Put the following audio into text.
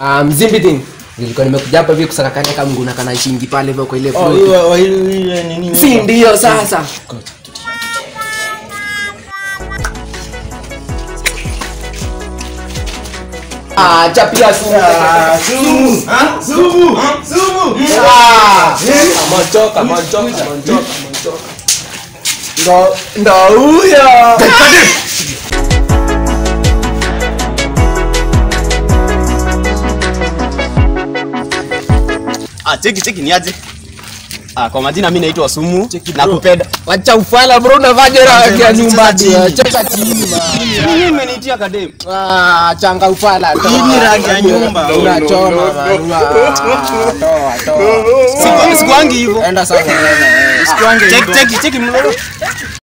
Ah, mzimbi thing. Nilikuwa nimekuja hapa hivi kusakakania kama nguna kana shingi pale hivyo kwa ile Oh, floor. hiyo- oh, hiyo- hiyo nini? Si ndio sasa. Ah, chapia sumu. Ah, sumu. Ah, sumu. Sumu. Ah, amechoka, amechoka, amechoka, amechoka. Ndo ndo huyo. Ah, cheki cheki ni aje? Ah, kwa majina mimi naitwa Sumu na kupenda. Wacha ufala bro unavaje raha ya nyumba chini. cheka chini ma. Mimi nimenitia kadem. Ah, changa ufala. toa. Hii ni rangi ya nyumba. Unachoma man. Ah, Toa, toa. Siku- Sikuangi hivyo. Enda sasa. Sikuange Cheki hivyo. cheki cheki mlolo.